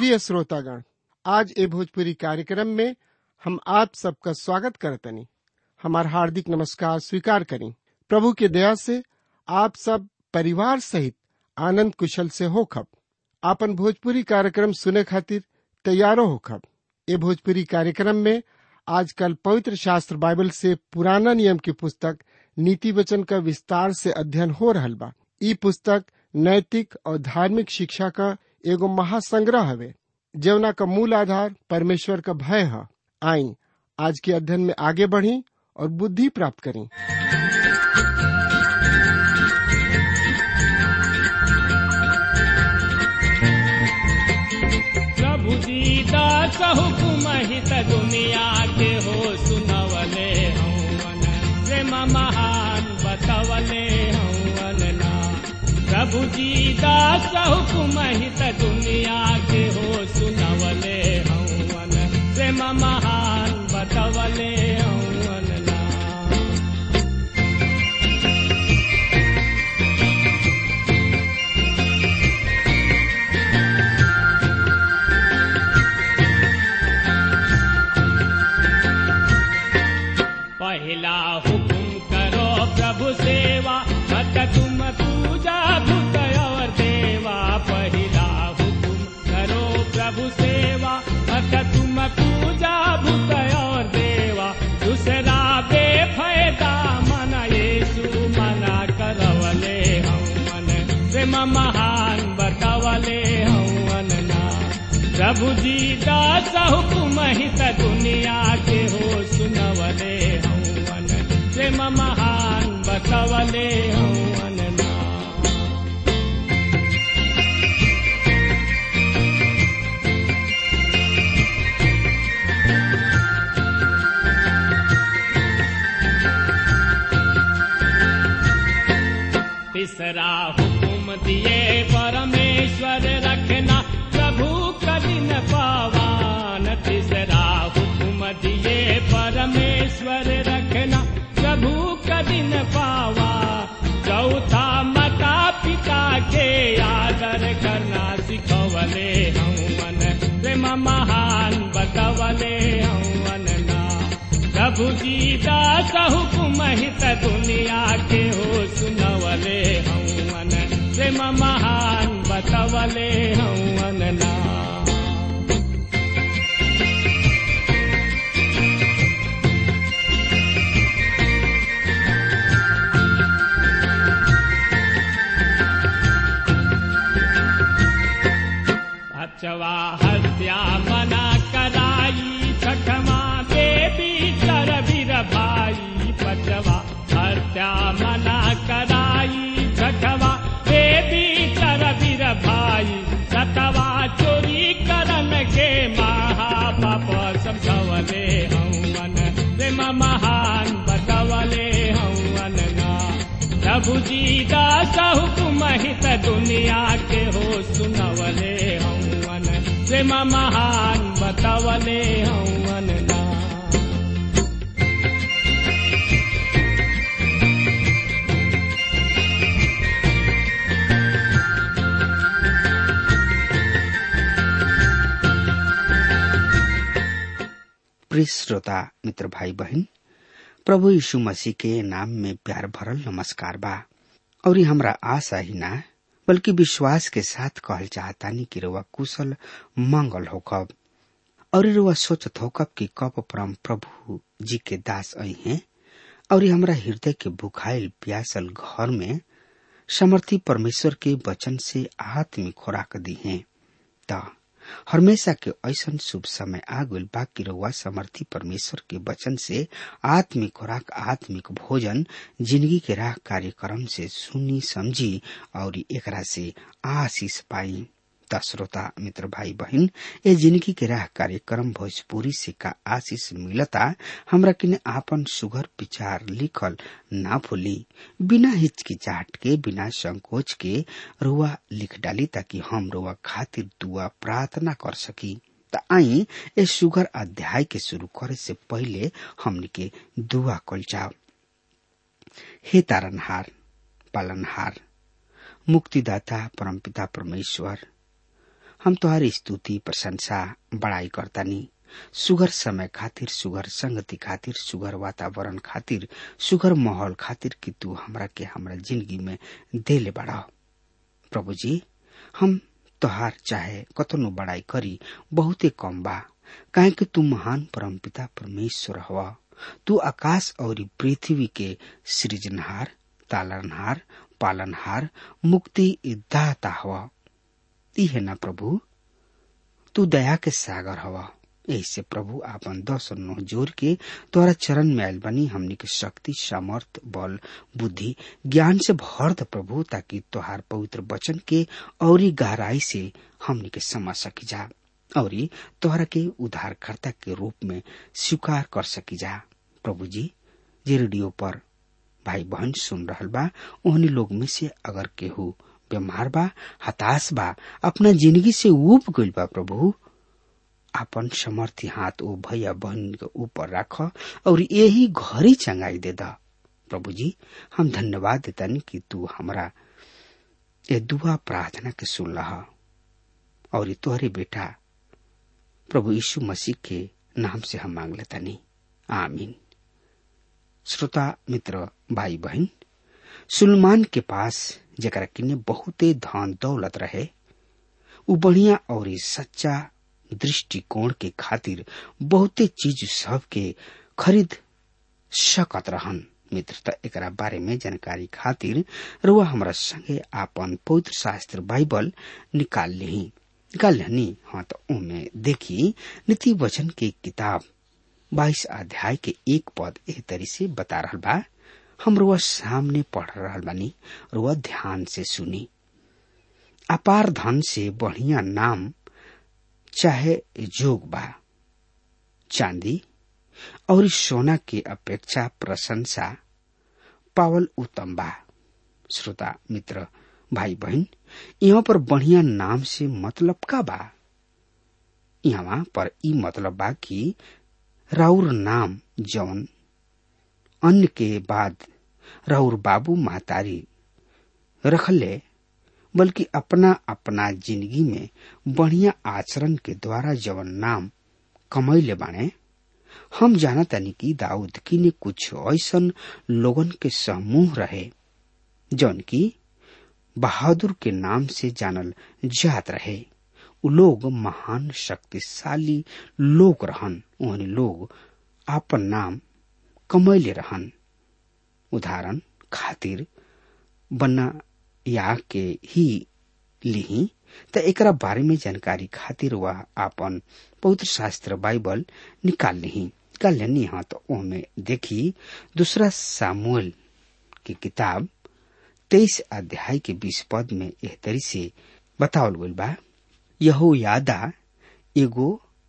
प्रिय श्रोतागण आज ए भोजपुरी कार्यक्रम में हम आप सबका स्वागत करतनी हमार हार्दिक नमस्कार स्वीकार करें प्रभु के दया से आप सब परिवार सहित आनंद कुशल से होखब आपन भोजपुरी कार्यक्रम सुने खातिर तैयारो होखब ए भोजपुरी कार्यक्रम में आजकल पवित्र शास्त्र बाइबल से पुराना नियम की पुस्तक नीति वचन का विस्तार से अध्ययन हो रहल बा ई पुस्तक नैतिक और धार्मिक शिक्षा का एगो महासंग्रह हवे जवना का मूल आधार परमेश्वर का भय है आई आज के अध्ययन में आगे बढ़ी और बुद्धि प्राप्त करें प्रभु दीदा हुकुम हित दुनिया के हो सुनवले हवन प्रेम महान बतवले हवन ना प्रभु दीदा हुकुम हित दुनिया के हो सुनवले हवन प्रेम महान बतवले हवन ना पहला हुकुम करो प्रभु सेवा मत तुम पूजा भूत और देवा पहला हुकुम करो प्रभु सेवा मत तुम पूजा भूत और देवा दूसरा बेफायदा मन येसु मना करवले हम मन प्रेम महान बतवले हम ना प्रभु जी दास हुकुम हित दुनिया के हो सुनवले हवन प्रेम महान बतवले हवन ना तीसरा हुकुम दिए परमेश्वर रखना प्रभु कदिन पावान तीसरा हुकुम दिए परमेश्वर रखना प्रभु कदिन पावा चौथा माता पिता के आदर करना सिखवले हवन प्रेम महान बतवले हवन ना प्रभु जी दास हुकुम हित दुनिया के हो सुनवले हवन प्रेम महान बतवले हवन ना अचवा हत्या मना कराई छठमा देवी कर वीर भाई पचवा हत्या मना कराई छठवा देवी कर वीर भाई सतवा चोरी करन के महापाप समझवले हवन प्रेम महान बतवले हवन ना प्रभु जी दास हुकुम हित दुनिया के हो सुनवले हवन प्रेम महान बतवले हवन ना प्रिय श्रोता मित्र भाई बहन प्रभु यीशु मसीह के नाम में प्यार भरल नमस्कार बा और ये हमरा आशा ही ना बल्कि विश्वास के साथ कहल चाहतानी कि रुआ कुशल मंगल होकब और रुआ सोचत होकब कि कब परम प्रभु जी के दास आई हैं और ये हमरा हृदय के बुखाइल प्यासल घर में समर्थी परमेश्वर के वचन से आत्मिक खुराक दी है त हमेशा के ऐसन शुभ समय आ गइल बा कि रउआ समर्थी परमेश्वर के वचन से आत्मिक खुराक आत्मिक भोजन जिंदगी के राह कार्यक्रम से सुनी समझी और एकरा से आशीष पाई त श्रोता मित्र भाई बहन ए जिंदगी के राह कार्यक्रम भोजपुरी से का आशीष मिलता हमरा किने आपन सुगर विचार लिखल ना भूली बिना हिचकिचाहट के बिना संकोच के रुआ लिख डाली ताकि हम रुआ खातिर दुआ प्रार्थना कर सकी त आई ए सुगर अध्याय के शुरू करे से पहले हमनी के दुआ कल जाओ हे तारनहार पालनहार मुक्तिदाता परमपिता परमेश्वर हम तुहारी स्तुति प्रशंसा बड़ाई करतानी सुगर समय खातिर सुगर संगति खातिर सुगर वातावरण खातिर सुगर माहौल खातिर कि तू हमरा के हमरा जिंदगी में देले बड़ा प्रभु जी हम तोहार चाहे कतनो बड़ाई करी बहुते कम बा काहे कि तू महान परम पिता परमेश्वर हवा तू आकाश और पृथ्वी के सृजनहार तालनहार पालनहार मुक्ति दाता हवा ती है ना प्रभु तू दया के सागर हवा यही से प्रभु आपन दस और नौ जोर के तोरा चरण में आयल बनी हमनी के शक्ति सामर्थ बल बुद्धि ज्ञान से भर द प्रभु ताकि तोहार पवित्र वचन के औरी गहराई से हमनी के समझ सकी जा और तोहरा के उद्धारकर्ता के रूप में स्वीकार कर सकी जा प्रभु जी जे रेडियो पर भाई बहन सुन रहल बा ओहनी लोग में से अगर केहू बीमार बा हताश बा अपना जिंदगी से उब गइल बा प्रभु आपन समर्थी हाथ ओ भैया बहन के ऊपर राख और यही घरी चंगाई दे दा प्रभु जी हम धन्यवाद देतानी कि तू हमरा ये दुआ प्रार्थना के सुन रहा और तोहरे बेटा प्रभु यीशु मसीह के नाम से हम मांग लेतानी आमीन श्रोता मित्र भाई बहन सुलमान के पास जरा किने बहुते धन दौलत रहे उ बढ़िया और सच्चा दृष्टिकोण के खातिर बहुते चीज सब के खरीद सकत रहन मित्रता एकरा बारे में जानकारी खातिर रुआ हमरा संगे आपन पवित्र शास्त्र बाइबल निकाल ली निकाल लेनी हाँ तो उनमें देखी नीति वचन के किताब बाईस अध्याय के एक पद एह तरी से बता रहा बा हम रुआ सामने पढ़ रहा बानी रुआ ध्यान से सुनी अपार धन से बढ़िया नाम चाहे जोग बा चांदी और सोना के अपेक्षा प्रशंसा पावल उत्तम बा श्रोता मित्र भाई बहन यहाँ पर बढ़िया नाम से मतलब का बा यहाँ पर ई मतलब बा कि राउर नाम जौन अन्य के बाद राउर बाबू महतारी रखले बल्कि अपना अपना जिंदगी में बढ़िया आचरण के द्वारा जवन नाम कमैले बाने हम जाना तानी कि दाऊद की ने कुछ ऐसन लोगन के समूह रहे जौन की बहादुर के नाम से जानल जात रहे उ लोग महान शक्तिशाली लोग रहन उन्हें लोग आपन नाम कमैले रहन उदाहरण खातिर बना या के ही लिही त एकरा बारे में जानकारी खातिर वह आपन पवित्र शास्त्र बाइबल निकाल ली निकाल लेनी हाँ तो ओमे देखी दूसरा सामुएल की किताब तेईस अध्याय के बीस पद में एह तरी से बतावल गइल बा यहो यादा एगो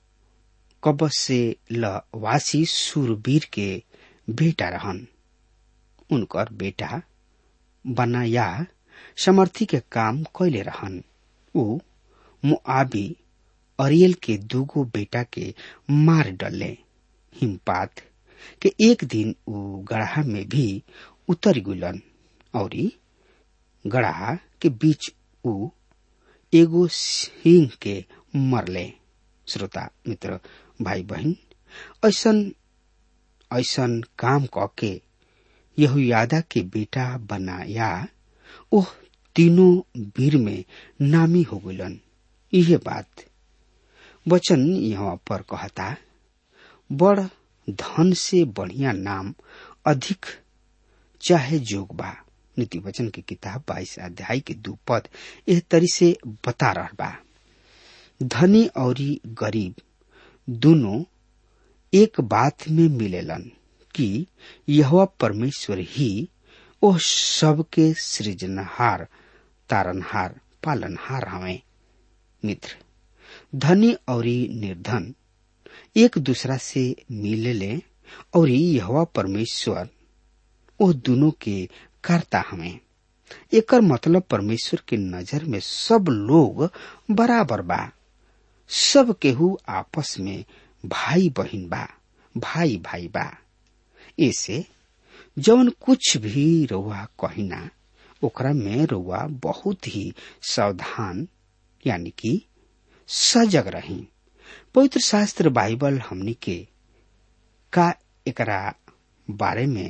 कब से लवासी सुरवीर के बेटा रहन उनकर बेटा बनाया समर्थी के काम कैले रहन उ मुआबी अरियल के दूगो बेटा के मार डले हिमपात के एक दिन उ गढ़ा में भी उतर गुलन और गढ़ा के बीच उ एगो सिंह के मरले श्रोता मित्र भाई बहन ऐसन ऐसन काम क के यहुयादा के बेटा बनाया ओह तीनों वीर में नामी हो गलन यह बात वचन यहाँ पर कहता बड़ धन से बढ़िया नाम अधिक चाहे जोग बा नीति वचन की किताब बाईस अध्याय के दू पद एह तरी से बता रहा बा धनी और गरीब दोनों एक बात में मिलेलन कि यह परमेश्वर ही ओ सबके सृजनहार तारनहार पालनहार हवे मित्र धनी और निर्धन एक दूसरा से मिलेले और यह परमेश्वर ओ दोनों के करता हमें एकर मतलब परमेश्वर के नजर में सब लोग बराबर बा सब केहू आपस में भाई बहिन बा भाई भाई बा ऐसे जवन कुछ भी रउआ कहिना ओकरा में रउआ बहुत ही सावधान यानी कि सजग रही पवित्र शास्त्र बाइबल हमनी के का एकरा बारे में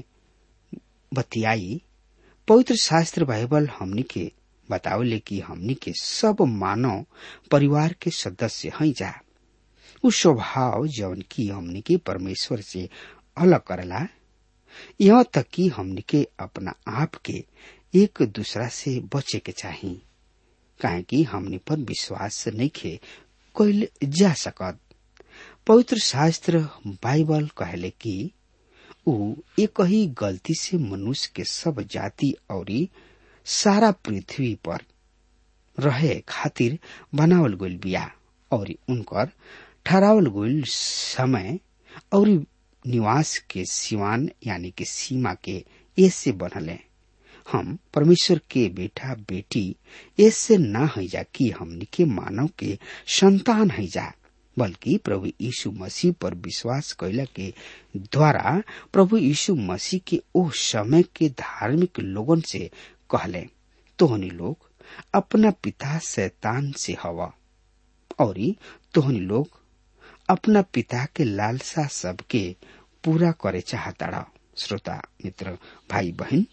बतियाई पवित्र शास्त्र बाइबल हमनी के बतावले कि हमनी के सब मानव परिवार के सदस्य हैं जा उ स्वभाव जौन की हमनी के परमेश्वर से अलग करला यहाँ तक कि हमनी के अपना आप के एक दूसरा से बचे के चाही काहे कि हमनी पर विश्वास नहीं खे कैल जा सकत पवित्र शास्त्र बाइबल कहले कि ऊ एक ही गलती से मनुष्य के सब जाति और सारा पृथ्वी पर रहे खातिर बनावल गइल बिया और उनकर ठहरावल गइल समय और निवास के सिवान यानी कि सीमा के ऐसे बनले हम परमेश्वर के बेटा बेटी ऐसे ना है जा कि हमनी के मानव के संतान है जा बल्कि प्रभु यीशु मसीह पर विश्वास कैला के द्वारा प्रभु यीशु मसीह के ओ समय के धार्मिक लोगन से कहले तोहनी लोग अपना पिता शैतान से हवा और तोहनी लोग अपना पिता के लालसा सबके पूरा करे चाहता श्रोता मित्र भाई बहन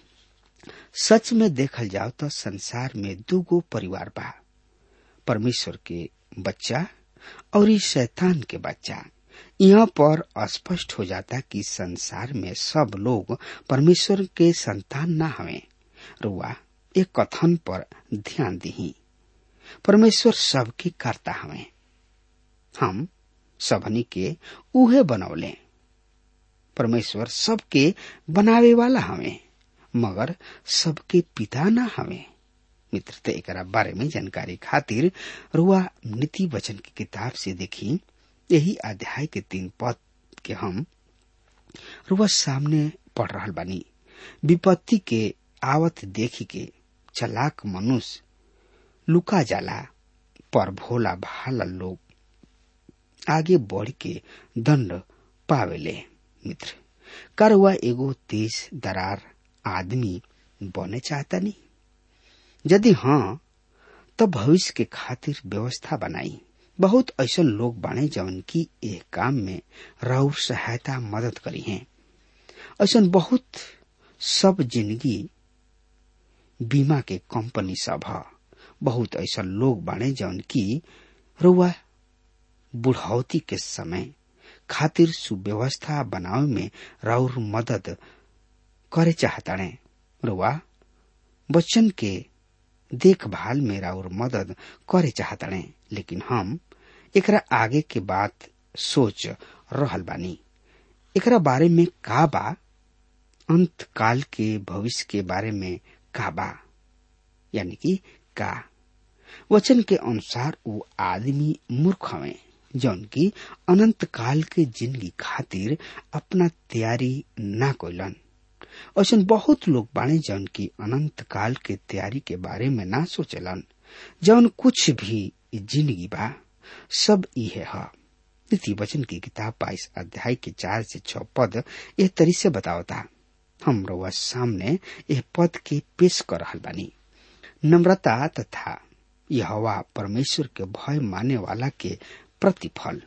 सच में देखल जाओ तो संसार में दूगो परिवार बा परमेश्वर के बच्चा और शैतान के बच्चा यहाँ पर स्पष्ट हो जाता कि संसार में सब लोग परमेश्वर के संतान ना हवे रुआ एक कथन पर ध्यान दी परमेश्वर सबके करता हवे हम सबनी के उहे बनौले परमेश्वर सबके बनावे वाला हवे मगर सबके पिता ना हवे मित्र ते एकरा बारे में जानकारी खातिर रुआ नीति वचन की किताब से देखी यही अध्याय के तीन पद के हम रुआ सामने पढ़ रहा बानी विपत्ति के आवत देखी के चलाक मनुष्य लुका जाला पर भोला भाला लोग आगे बढ़ के दंड पावेले मित्र करवा एगो तेज दरार आदमी बने चाहता नहीं यदि हाँ तो भविष्य के खातिर व्यवस्था बनाई बहुत ऐसा लोग बाने जवन की एक काम में राउर सहायता मदद करी हैं ऐसा बहुत सब जिंदगी बीमा के कंपनी सब है बहुत ऐसा लोग बाने जवन की रुआ बुढ़ौती के समय खातिर सुव्यवस्था बनावे में राउर मदद करे चाहताड़े रुआ बच्चन के देखभाल में राउर मदद करे चाहताड़े लेकिन हम एकरा आगे के बात सोच रहल बानी एकरा बारे में का बा अंत काल के भविष्य के बारे में का बा यानी कि का वचन के अनुसार वो आदमी मूर्ख हवे जौन की अनंत काल के जिंदगी खातिर अपना तैयारी ना कोइलन ऐसा बहुत लोग बाणे जौन की अनंत काल के तैयारी के बारे में ना सोचलन जौन कुछ भी जिंदगी बा सब इहे है नीति वचन की किताब बाईस अध्याय के चार से छह पद यह तरी से बतावता हम रउआ सामने यह पद के पेश कर रहा बानी नम्रता तथा यह परमेश्वर के भय माने वाला के प्रतिफल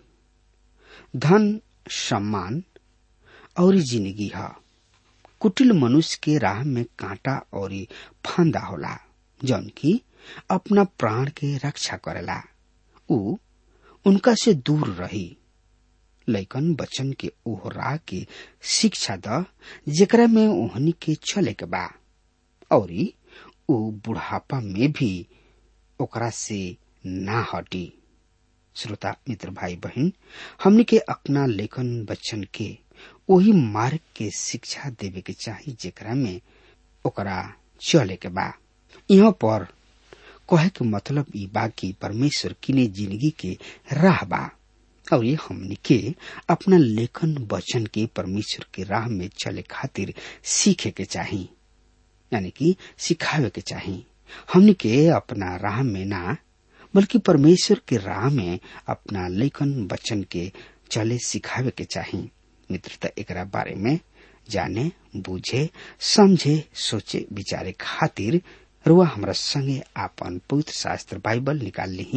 धन सम्मान और जिंदगी है कुटिल मनुष्य के राह में कांटा और फांदा होला जौन की अपना प्राण के रक्षा करेला उ उनका से दूर रही लैकन बचन के ओहरा के शिक्षा द जेकरा में ओहनी के चले के बा और उ बुढ़ापा में भी ओकरा से ना हटी श्रोता मित्र भाई बहन हमने के अपना लेखन बच्चन के वही मार्ग के शिक्षा देवे के चाही जेकरा में ओकरा चले के बा यहाँ पर कहे के मतलब ई बा कि परमेश्वर किने जिंदगी के राह बा और ये हमने के अपना लेखन वचन के परमेश्वर के राह में चले खातिर सीखे के चाही यानी कि सिखावे के चाही हमने के अपना राह में ना बल्कि परमेश्वर के राह में अपना लेखन वचन के चले सिखावे के चाही मित्रता एकरा बारे में जाने बूझे समझे सोचे विचारे खातिर रुआ हमरा संगे आपन पवित्र शास्त्र बाइबल निकाल ली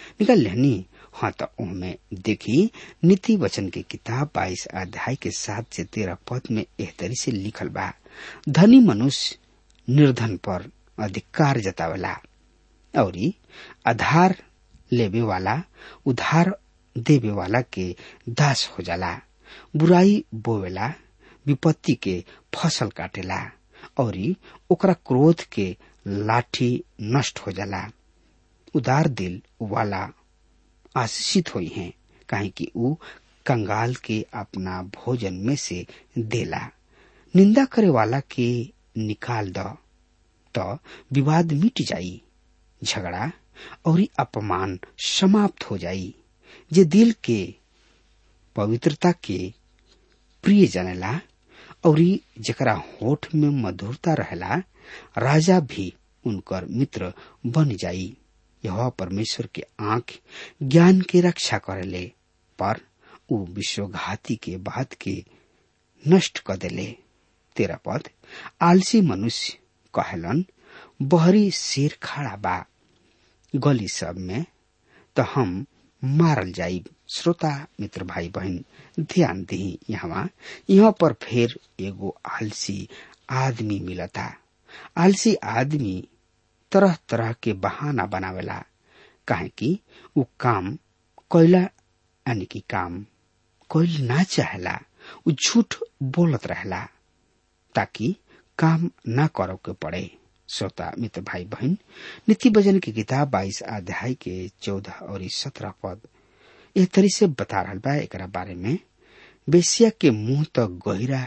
निकाल लेनी हाँ तो उनमें देखी नीति वचन के किताब बाईस अध्याय के सात से तेरह पद में एह तरी से लिखल बा धनी मनुष्य निर्धन पर अधिकार जतावेला और आधार लेवे वाला उधार देवे वाला के दास हो जाला बुराई बोवेला विपत्ति के फसल काटेला और ओकरा क्रोध के लाठी नष्ट हो जाला उदार दिल वाला आशीषित हुई हैं काहे कि ऊ कंगाल के अपना भोजन में से देला निंदा करे वाला के निकाल द तो विवाद मिट जाई झगड़ा और अपमान समाप्त हो जाई जे दिल के पवित्रता के प्रिय जनेला और जकरा होठ में मधुरता रहेला राजा भी उनकर मित्र बन जाई यह परमेश्वर के आंख ज्ञान के रक्षा करेले पर ऊ विश्वघाती के बात के नष्ट कर देले तेरा पद आलसी मनुष्य कहलन बहरी शेर खड़ा बा गली सब में तो हम मारल जाई श्रोता मित्र भाई बहन ध्यान दी यहाँ यहाँ पर फिर एगो आलसी आदमी मिलता आलसी आदमी तरह तरह के बहाना बनावेला काहे कि उ काम कोयला यानी कि काम कोयल ना चाहेला उ झूठ बोलत रहेला ताकि काम ना करो के पड़े श्रोता मित्र भाई बहन नीति भजन की किताब बाईस अध्याय के चौदह और सत्रह पद एह तरी से बता रहा बा एक बारे में बेसिया के मुंह तो गहिरा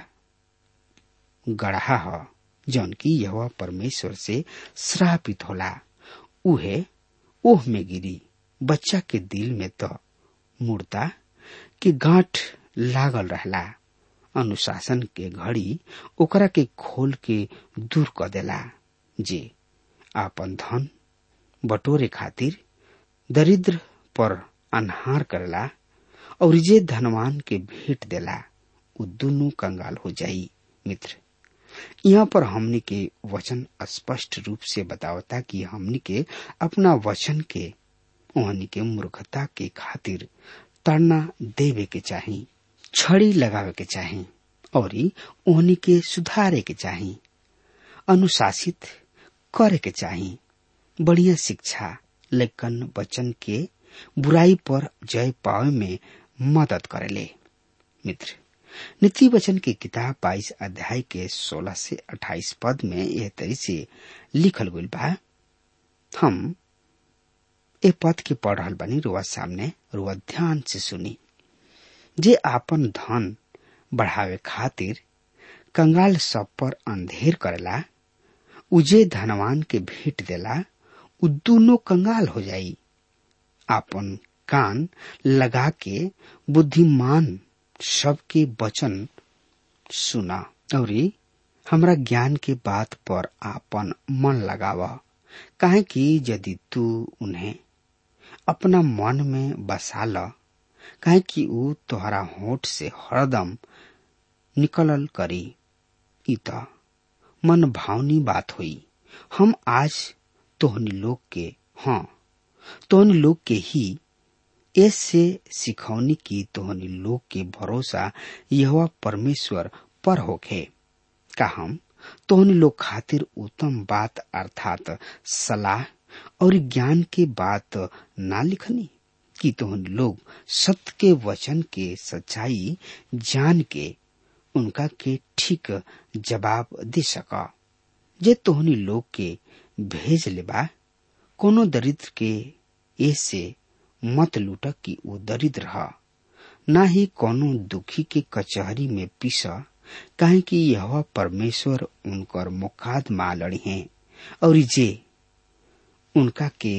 गढ़ा ह जौन की यह परमेश्वर से श्रापित होला उहे ओह में गिरी बच्चा के दिल में तो मूर्ता के गांठ लागल रहला अनुशासन के घड़ी ओकरा के खोल के दूर कर देला जे आपन धन बटोरे खातिर दरिद्र पर अनहार करला और जे धनवान के भेंट देला उ दोनों कंगाल हो जाई मित्र यहाँ पर हमनी के वचन स्पष्ट रूप से बतावता कि हमनी के अपना वचन के ओहनी के मूर्खता के खातिर ताड़ना देवे के चाही छड़ी लगावे के चाही और ओहनी के सुधारे के चाही अनुशासित करे के चाही बढ़िया शिक्षा लेकिन वचन के बुराई पर जय पावे में मदद करेले मित्र नीति वचन की किताब बाईस अध्याय के सोलह से अट्ठाईस पद में यह तरी से लिखल गई बा हम ए पद के पढ़ रहा बनी रुआ सामने रुआ ध्यान से सुनी जे आपन धन बढ़ावे खातिर कंगाल सब पर अंधेर करेला उजे धनवान के भेंट देला उ दोनों कंगाल हो जाई आपन कान लगा के बुद्धिमान सबके वचन सुना और हमरा ज्ञान के बात पर आपन मन लगाव काहे कि यदि तू उन्हें अपना मन में बसा ल काहे कि ऊ तोहरा होठ से हरदम निकलल करी इ त मन भावनी बात हुई हम आज तोहनी लोग के हाँ तोहनी लोग के ही ऐसे सिखौनी की तोहनी लोग के भरोसा यह परमेश्वर पर होखे का हम तोहनी लोग खातिर उत्तम बात अर्थात सलाह और ज्ञान के बात ना लिखनी कि तोहनी लोग सत्य के वचन के सच्चाई जान के उनका के ठीक जवाब दे सका जे तोहनी लोग के भेज लेबा कोनो दरिद्र के ऐसे मत लूट कि वो दरिद्र ह ना ही कोनो दुखी के कचहरी में पीस काहे कि यह परमेश्वर उनकर मुकादमा लड़ी हैं और जे उनका के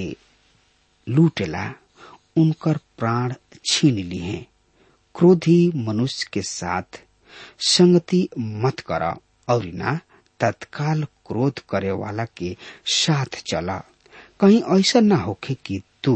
लूटेला उनकर प्राण छीन ली हैं क्रोधी मनुष्य के साथ संगति मत कर और ना तत्काल क्रोध करे वाला के साथ चला कहीं ऐसा ना होखे कि तू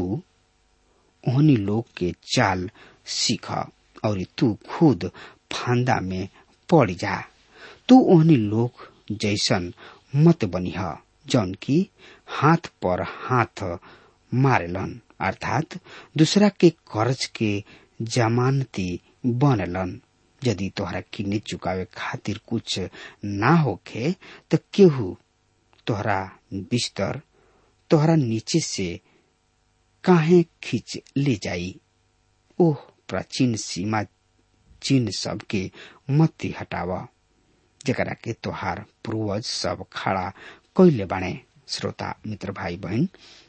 ओहनी लोग के चाल सीख और तू खुद फांदा में पड़ जा तू ओहनी लोग जैसन मत बनिह जौन की हाथ पर हाथ मारेलन अर्थात दूसरा के कर्ज के जमानती बनलन यदि तोहरा किन्ने चुकावे खातिर कुछ ना होखे तो केहू तोहरा बिस्तर तोहरा नीचे से काहे खींच ले जाई ओह प्राचीन सीमा चिन्ह सब के मत हटावा जकरा के तोहार पूर्वज सब खड़ा कैले बाणे श्रोता मित्र भाई बहन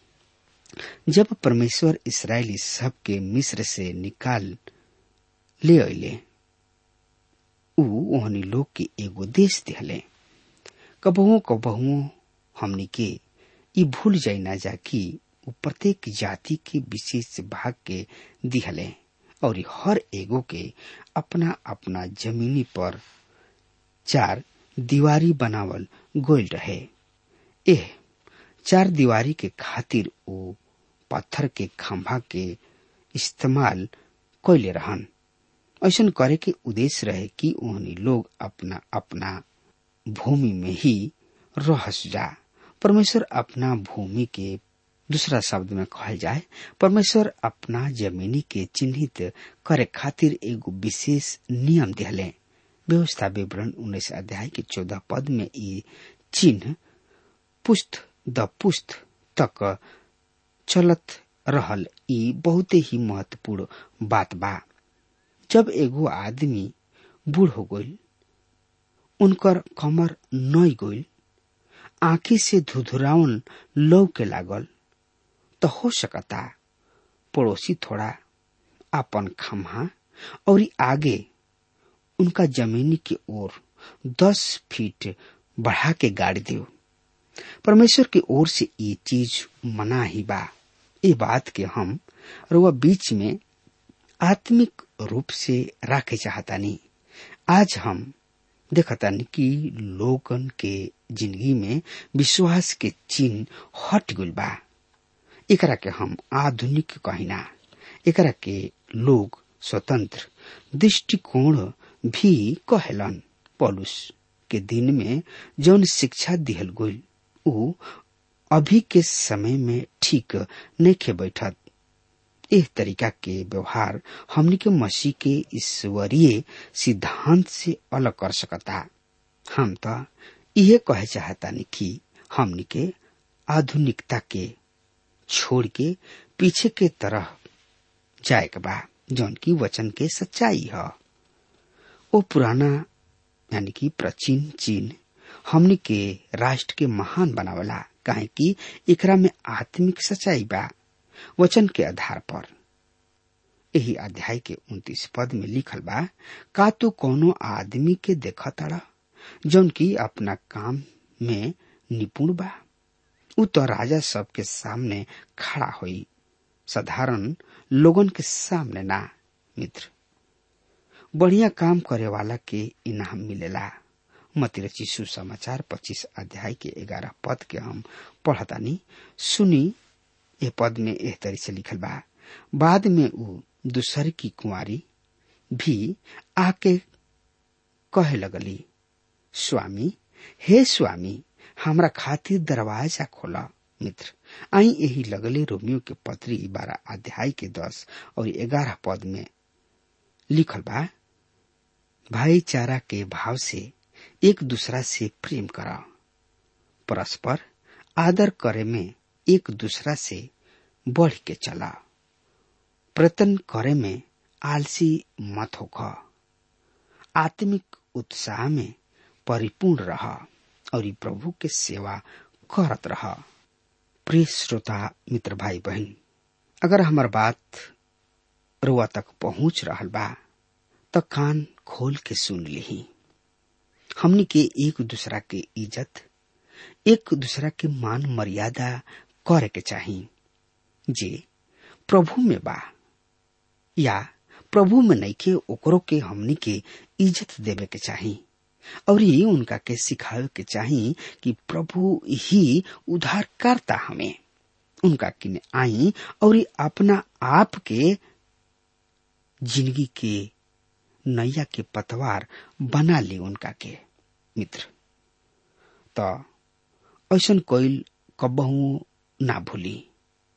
जब परमेश्वर इसराइली सब के मिस्र से निकाल ले अले ऊ ओहनी लोग के एगो देश दिहले कबहुओ कबहुओ हमनी के ई भूल जाई ना जा कि ऊ प्रत्येक जाति के विशेष भाग के दिहले और हर एगो के अपना अपना जमीनी पर चार दीवारी बनावल गोल रहे एह चार दीवारी के खातिर वो पत्थर के खंभा के इस्तेमाल कैले रहन ऐसा करे के उद्देश्य रहे कि उन्हें लोग अपना अपना भूमि में ही रह जा परमेश्वर अपना भूमि के दूसरा शब्द में कहल जाए परमेश्वर अपना जमीनी के चिन्हित करे खातिर एगो विशेष नियम दिहले व्यवस्था विवरण उन्नीस अध्याय के चौदह पद में ये चिन्ह पुस्त द पुस्त तक चलत रहल ई बहुते ही महत्वपूर्ण बात बा जब एगो आदमी बूढ़ हो गईल उनकर कमर नई गईल आंखी से धुधुरावन लौ के लागल तो हो सकता पड़ोसी थोड़ा अपन खम्हा और आगे उनका जमीनी की ओर दस फीट बढ़ा के गाड़ी दो परमेश्वर की ओर से ये चीज मना ही बा ये बात के हम रुआ बीच में आत्मिक रूप से राखे चाहता नहीं आज हम देखतानी कि लोगन के जिंदगी में विश्वास के चिन्ह हट गल बा एकरा के हम आधुनिक कहिना एकरा के लोग स्वतंत्र दृष्टिकोण भी कहेलन पॉलुस के दिन में जौन शिक्षा दिहल गईल ऊ अभी के समय में ठीक नहीं बैठत एह तरीका के व्यवहार हमनी के मसीह के ईश्वरीय सिद्धांत से अलग कर सकता हम तो यह कहे चाहता कि हमनी के आधुनिकता के छोड़ के पीछे के तरह जाए के बा जौन की वचन के सच्चाई है वो पुराना यानी कि प्राचीन चीन हमनी के राष्ट्र के महान बनावला काहे कि एकरा में आत्मिक सच्चाई बा वचन के आधार पर यही अध्याय के उन्तीस पद में लिखल बा का तू कोनो आदमी के देख तड़ा जौन की अपना काम में निपुण बा उ तो राजा सबके सामने खड़ा हुई साधारण लोगन के सामने ना मित्र बढ़िया काम करे वाला के इनाम मिलेला मतिर चिशु समाचार पच्चीस अध्याय के ग्यारह पद के हम पढ़तानी सुनी ये पद में एह तरी से लिखल बा बाद में उ दूसर की कुंवारी भी आके कहे लगली स्वामी हे स्वामी हमरा खातिर दरवाजा खोला मित्र आई यही लगले रोमियो के पत्री बारह अध्याय के दस और ग्यारह पद में लिखल बा भाईचारा के भाव से एक दूसरा से प्रेम करा परस्पर आदर करे में एक दूसरा से बढ़ के चला प्रतन करे में आलसी मत होख आत्मिक उत्साह में परिपूर्ण रह और प्रभु के सेवा करत रह प्रिय श्रोता मित्र भाई बहन अगर हमार बात रुआ तक पहुंच रहल बा तो कान खोल के सुन ली हमनी के एक दूसरा के इज्जत एक दूसरा के मान मर्यादा करे के चाही जे प्रभु में बा या प्रभु में नहीं के ओकरो के हमनी के इज्जत देवे के चाही और ये उनका के सिखावे के चाही कि प्रभु ही उद्धार करता हमें उनका किन आई और अपना आप के जिंदगी के नैया के पतवार बना ली उनका के मित्र तो ऐसा कोई कबहू ना भूली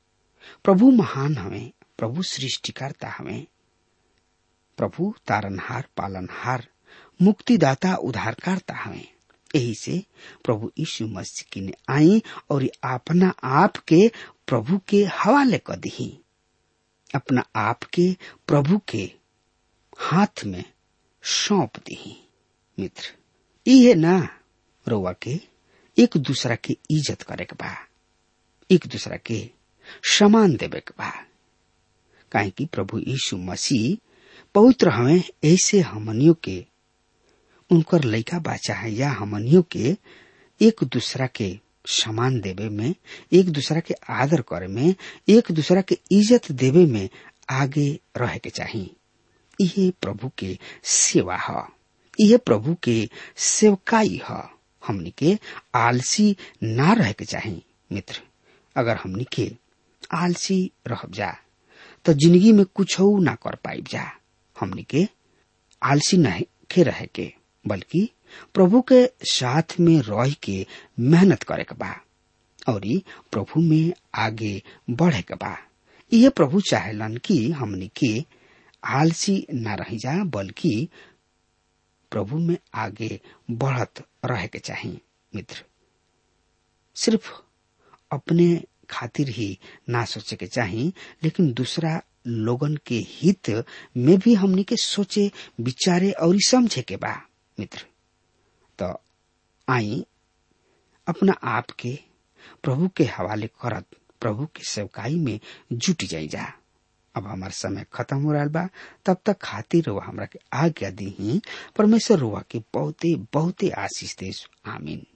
प्रभु महान हमें प्रभु सृष्टिकर्ता हमें प्रभु तारनहार पालनहार मुक्तिदाता उद्धारकर्ता हमें यही से प्रभु यीशु मसीह की ने आई और अपना आप के प्रभु के हवाले कर दी अपना आप के प्रभु के हाथ में सौंप दी मित्र ये ना रोवा के एक दूसरा के इज्जत करे के बा एक दूसरा के समान देवे के बा काहे कि प्रभु यीशु मसीह पवित्र हमें ऐसे हमनियों के उनकर लइका बाचा है या हमनियों के एक दूसरा के समान देवे में एक दूसरा के आदर करे में एक दूसरा के इज्जत देवे में आगे रहे के चाहिए यह प्रभु के सेवा है यह प्रभु के सेवकाई है हमनी के आलसी ना रह के चाहिए मित्र अगर हमनी के आलसी रह जा तो जिंदगी में कुछ ना कर पाई जा हमनी के आलसी नहीं के रहे के बल्कि प्रभु के साथ में रह के मेहनत करे के बा और प्रभु में आगे बढ़े के बा यह प्रभु चाहेलन कि हमनी के आलसी न रह जा बल्कि प्रभु में आगे बढ़त रहे के चाहिए मित्र सिर्फ अपने खातिर ही ना सोचे के चाहिए लेकिन दूसरा लोगन के हित में भी हमनी के सोचे विचारे और समझे के बा मित्र तो आई अपना आप के प्रभु के हवाले करत प्रभु के सेवकाई में जुट जाई जा अब हमार समय खत्म हो रहा बा तब तक खातिर रुआ हमरा के आज्ञा दी ही परमेश्वर रुआ के बहुते बहुते आशीष दे आमीन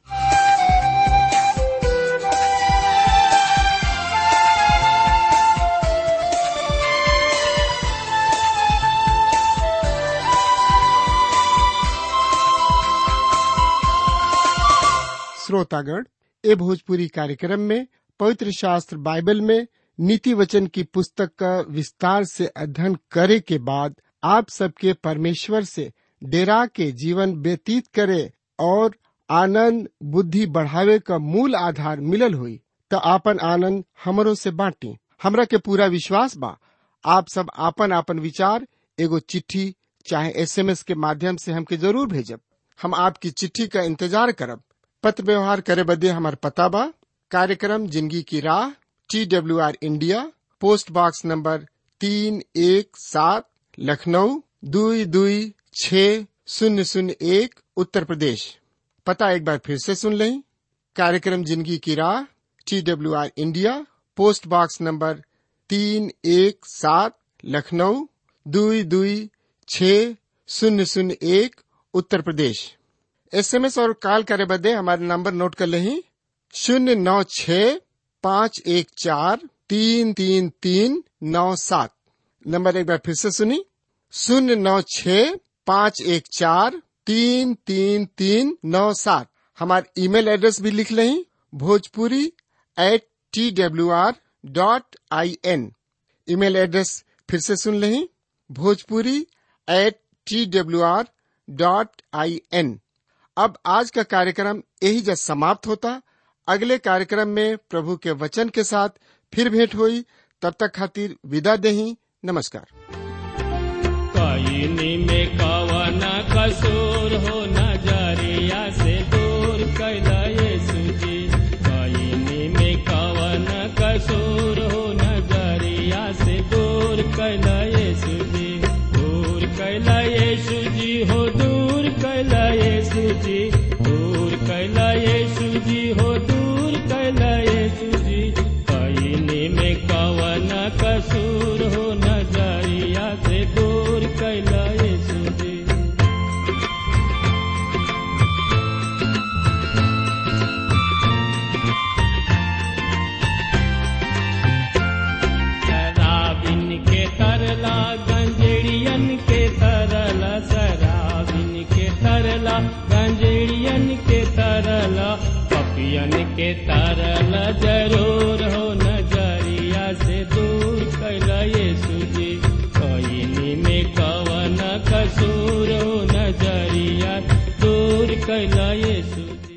श्रोतागण ए भोजपुरी कार्यक्रम में पवित्र शास्त्र बाइबल में नीति वचन की पुस्तक का विस्तार से अध्ययन करे के बाद आप सबके परमेश्वर से डेरा के जीवन व्यतीत करे और आनंद बुद्धि बढ़ावे का मूल आधार मिलल हुई तो आपन आनंद हमरो से बांटी हमरा के पूरा विश्वास बा आप सब आपन आपन विचार एगो चिट्ठी चाहे एसएमएस के माध्यम से हमके जरूर भेजब हम आपकी चिट्ठी का इंतजार करब पत्र व्यवहार करे बदे हमार पता बा कार्यक्रम जिंदगी की राह T W R India post box number तीन एक सात लखनऊ दुई दुई छ शून्य शून्य एक उत्तर प्रदेश पता एक बार फिर से सुन लें कार्यक्रम जिंदगी की राह T W R India post box number तीन एक सात लखनऊ दुई दुई छ शून्य शून्य एक उत्तर प्रदेश एसएमएस और कॉल करे बदे हमारे नंबर नोट कर लें शून्य नौ छ पाँच एक चार तीन तीन तीन नौ सात नंबर एक बार फिर से सुनी शून्य नौ छ पाँच एक चार तीन तीन तीन नौ सात हमारे ईमेल एड्रेस भी लिख लें Bhojpuri at T W R dot I N email address फिर से सुन लें Bhojpuri at T W R dot I N अब आज का कार्यक्रम यही जब समाप्त होता अगले कार्यक्रम में प्रभु के वचन के साथ फिर भेंट हुई तब तक खातिर विदा दही नमस्कार कईनी में कवन कसूर हो नजरिया से दूर कैला यीशु जी कईनी में कवन कसूर हो नजरिया से दूर कैला यीशु जी दूर कैला यीशु जी हो दूर कैला यीशु जी दूर कैला यीशु जी हो दूर कैला यीशु जी कईनी में कवन कसूर हो नजरिया से दूर कैला यीशु जी शराबिन के तरला गंजेड़ियन के तरला शराबिन के तरला गंजेड़ियन के तरला पपियन के तरला जरूर हो नजरिया से दूर कैला यीशु जी कईनी में कवन कसूर हो नजरिया दूर कैला यीशु जी